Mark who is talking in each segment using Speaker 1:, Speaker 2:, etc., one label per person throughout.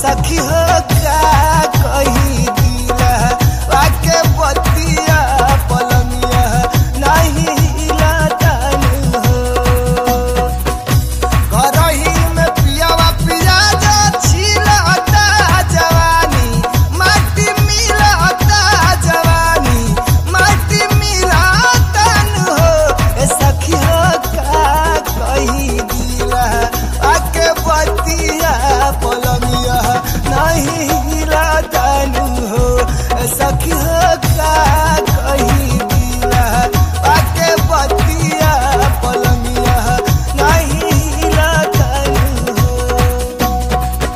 Speaker 1: सखी हो का कही दिला वाके बतिया पलंगिया नहीं हिला तनु हो करही में पियावा पियाज छिलता जवानी माटी मिलता जवानी माटी मिलता न हो ए सखी हो का कही दिला आके बतिया पलमिया नहीं हिलता न हो ए सखी हो का कही दिला आके बतिया पलमिया नहीं हिलता न हो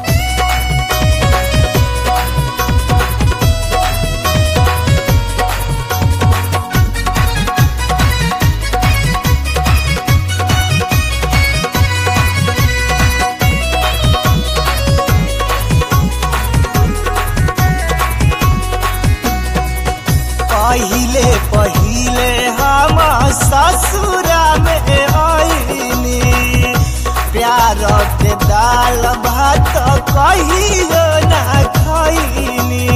Speaker 1: पहिले पहिले हम ससुरा में आईनी प्यार के दाल भात कहियो ना खैनी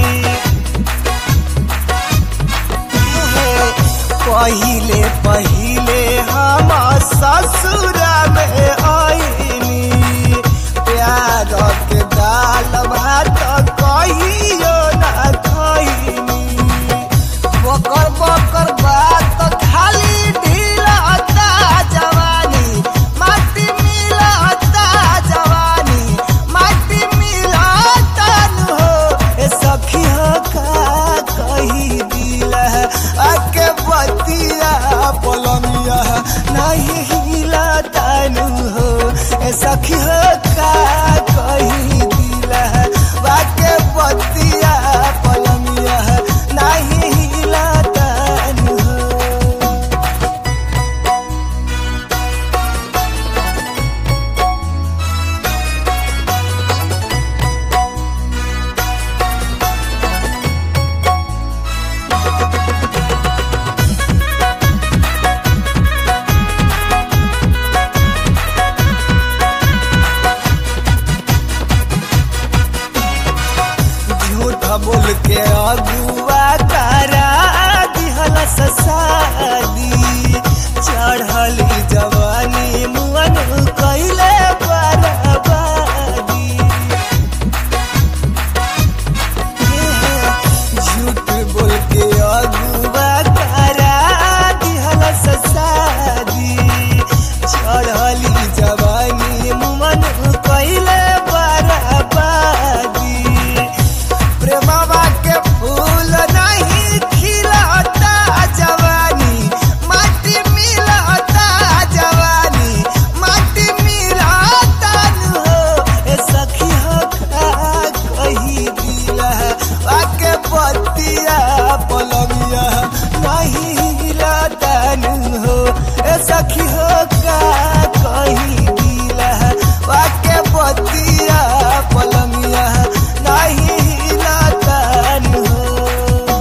Speaker 1: पहिले पहिले हम ससुरा में आईनी प्यार के दाल भात कहियो ना खैनी बकर बकर बात खाली ढीलता जवानी माटी मिलता जवानी माटी मिलता न हो ए सखी हो का कही दिला आके बतिया पलमिया नहीं हिलता न हो ए सखी हो का कही दिला आके बतिया पलमिया नहीं हिलता न हो झूठ बोल के अगुआ करा दिहल ससादी चढ़ली जवानी मुअन कैले बर्बादी झूठ बोल के अगुआ करा दिहल ससादी चढ़ली जवानी मुअन कैले बर्बादी प्रेमवा के फूल नहीं खिलता जवानी माटी मिलता जवानी माटी मिलता न हो ए सखी हो का कही दिला आके बतिया पलमिया नहीं हिलता न हो ए सखी हो का कही दिला आके बतिया पलमिया नहीं हिलता न हो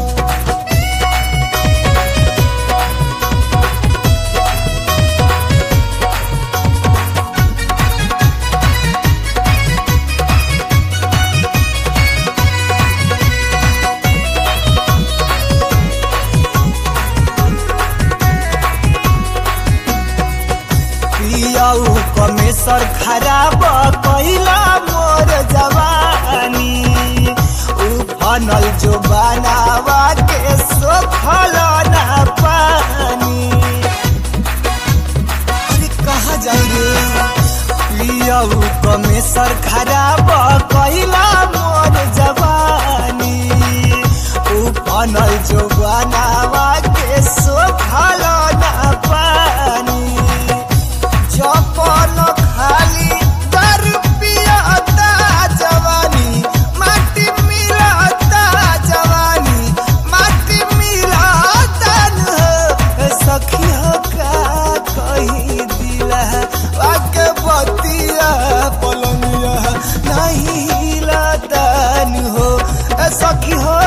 Speaker 1: पियाऊ कमेसर खराब कैला मोर जवानी उफनल जो बनावा के सोखल ना पानी अरे कहाँ जाई रे पियाऊ कमेसर खराब कैला मोर जवानी उफनल जो बनावा के सोखल ना पानी जपन खाली दर पियाता जवानी माटी मिलता जवानी माटी मिलता न हो सखी हो का कही दिला आके बतिया पलंगिया नहीं हिलता न हो सखी हो